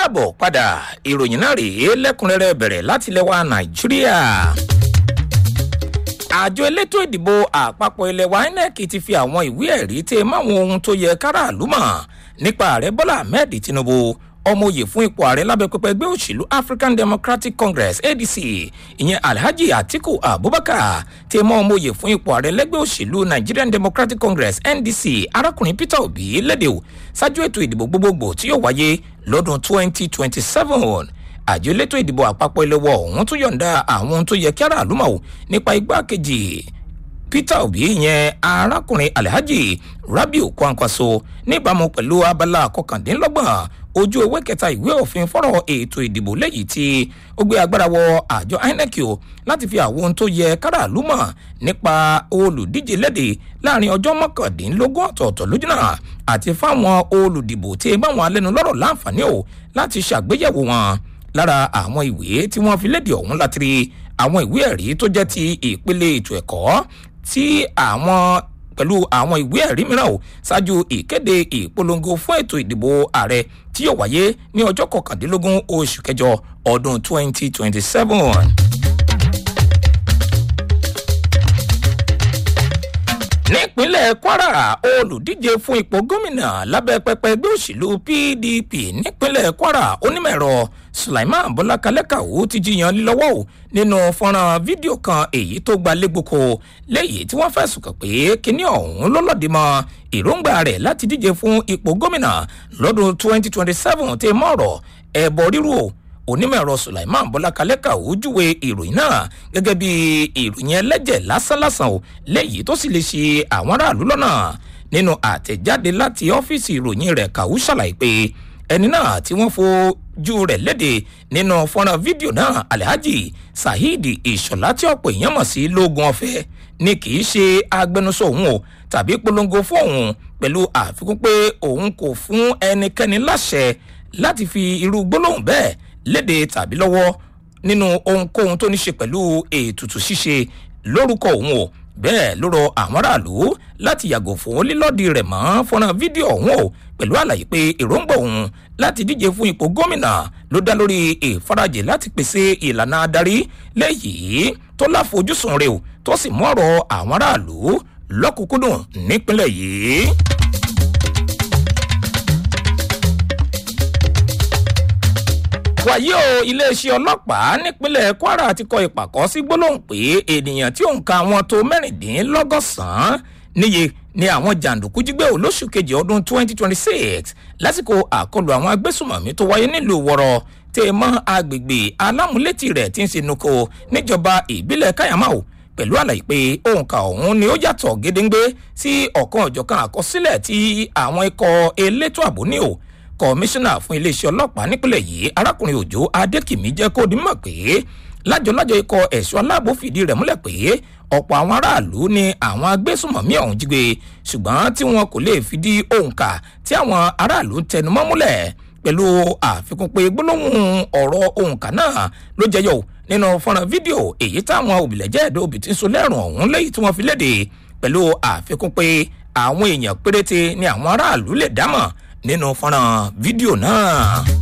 káàbọ̀ padà ìròyìn náà rèé lẹ́kùnrẹ́rẹ́ bẹ̀rẹ̀ láti lẹ́wà nàìjíríà àjọ elétò ìdìbò àpapọ̀ ilẹ̀ wa inec ti fi àwọn ìwé ẹ̀rí tẹ máwọn ohun tó yẹ káràlú mọ̀ nípa ààrẹ bọ́lá ahmed tinubu ọmọ òye fún ipò ààrẹ lábẹ́ pẹpẹ ẹgbẹ́ òṣèlú african democratic congress adc ìyẹn alhaji atiku abubakar tẹ mọ́ ọmọ òye fún ipò ààrẹ lẹ́gbẹ́ òṣèlú nigerian democratic congress ndc arákùnrin peter obi lédè o ṣáájú ètò ìdìbò gbogbogbò tí yóò wáyé lọ́dún 2027 àjọ elétò ìdìbò àpapọ̀ ilé wọ ọ̀hún tún yọ̀ǹda àwọn ohun tó yẹ kí aráàlú mọ̀ nípa igbákejì peter obi yẹn arákùnrin alhaji rabiu kwankwaso níbàámu pẹ̀lú abala kọkàndínlọ́gbọ̀n ojú ewé kẹta ìwé òfin fọ́rọ̀ ètò ìdìbò lẹ́yìn tí ó gbé agbára wọ àjọ inec o láti fi àwọn ohun tó yẹ káràlú mọ̀ nípa olùdíje léde láàrin ọjọ́ mọ́kàndínlógún ọ̀tọ̀ọ̀tọ̀ lójúnà àti fáwọn olùdìbò tí báwọn alẹ́nulọ́rọ̀ láǹfààní o láti ṣàgbéyẹ̀wò wọn lára àwọn ìwé tí wọ́n fi léde ọ̀hún láti rí àwọn ìwé ẹ̀rí tó jẹ́ ti ìpele ètò ẹ̀kọ́ tí àwọn pẹ̀lú àwọn ìwé ẹ̀rí mìíràn o ṣáájú ìkéde ìpolongo fún ètò ìdìbò ààrẹ tí yóò wáyé ní ọjọ́ kọkàndínlógún oṣù kẹjọ ọdún 2027. nípínlẹ̀ kwara olùdíje fún ipò gómìnà lábẹ́ pẹpẹ ẹgbẹ́ òṣèlú pdp nípínlẹ̀ kwara onímọ̀ẹ̀rọ sulaiman bọ́lákalẹ́kàwó ti jiyàn lílọ́wọ́ o nínú fọ́nrán fídíò kan èyí tó gba légboko léyìí tí wọ́n fẹ̀sùn kàn pé kíní ọ̀hún ló lọ́ọ̀dì mọ́ èròǹgbà rẹ̀ láti díje fún ipò gómìnà lọ́dún 2027 tẹ́ mọ́ọ̀rọ̀ ẹ̀bọ ríru o onímọ̀ẹ̀rọ sulaiman bọ́lákalẹ́kà ojúwe ìròyìn náà gẹ́gẹ́ bí ìròyìn ẹlẹ́jẹ̀ lásánlásán o lẹ́yìn tó sì lè ṣe àwọn aráàlú lọ́nà nínú àtẹ̀jáde láti ọ́fíìsì ìròyìn rẹ̀ kàwú ṣàlàyé pé ẹni náà tí wọ́n fojú rẹ̀ léde nínú fọ́nrán fídíò náà alhaji saheed ìṣọ̀lá tí ọ̀pọ̀ èèyàn mọ̀ sí lóògùn ọ̀fẹ́ ni kì í ṣe agbẹnusọ òun o tàbí polongo fún òun pẹ̀lú àfikún pé òun kò fún ẹnikẹ́ni láṣẹ láti fi irú gbólóhùn bẹ́ẹ̀ léde tàbí lọ́wọ́ nínú ohunkóhun tó ní ṣe pẹ̀lú ètùtù ṣíṣe lórúkọ òun o bẹ́ẹ̀ ló rọ àwọn aráàlú láti yàgò fún lílọ́ọ̀dì rẹ̀ mọ́ fọ́nrán fídíò ọ̀hún o pẹ̀lú àlàyé pé èròǹgbà òun láti díje fún ipò gómìnà ló dá lórí ìfarajì láti pèsè ìlànà adarí léyìí tó láfojúsùn rẹ̀ o tó sì mú ọ̀rọ̀ àwọn aráàlú lọ́kùnkúndùn nípínlẹ̀ yìí. wàyí o iléeṣẹ́ ọlọ́pàá nípínlẹ̀ kwara ti kọ ìpàkọ́ sí gbólóhùn pé ènìyàn tí òǹkà wọn tó mẹ́rìndínlọ́gọ́sàn-án níye ni àwọn jàǹdùkú jígbé olóṣù kejì ọdún 2026 lásìkò àkọlù àwọn agbésùmọ̀mí tó wáyé nílùú wọ̀rọ̀ tẹ́ mọ́ agbègbè alámúlétì rẹ̀ tí ń ṣe nuko níjọba ìbílẹ̀ káyàmáwò pẹ̀lú àlàyé pé òǹkà ọ̀hún ni ó yàtọ̀ gédéǹgbé sí ọ̀kan ọ̀jọ̀kan àkọsílẹ̀ tí àwọn ikọ̀ elétò ààbò ní o kọmíṣánná fún iléeṣẹ́ ọlọ́pàá nípínlẹ̀ yìí arákùnrin òjò adékìmí jẹ́ kó di mọ̀ pé lájọlájọ ikọ̀ ẹ̀ṣọ́ aláàbò fìdí rẹ̀ múlẹ̀ pé ọ̀pọ̀ àwọn aráàlú ni àwọn agbésùmọ̀mí ọ̀hún jí gbé ṣùgbọ́n tí wọn kò lè fìdí òǹkà tí àwọn aráàlú ń tẹnumọ́ múlẹ̀ pẹ̀lú àfikún pé gbólóhùn ọ̀rọ̀ òǹkà náà ló jẹyọ nínú fọ́nrán fídíò èyí táwọn òbílẹ̀jẹ́ ẹ̀dọ́ òbí ti ń so lẹ́rùn ọ̀hún lẹ́yìn tí wọ́n fi léde pẹ̀lú àfikún pé àwọn èèyàn péréte ni àwọn aráàlú lè dámọ̀ nínú fọ́nrán fídíò náà.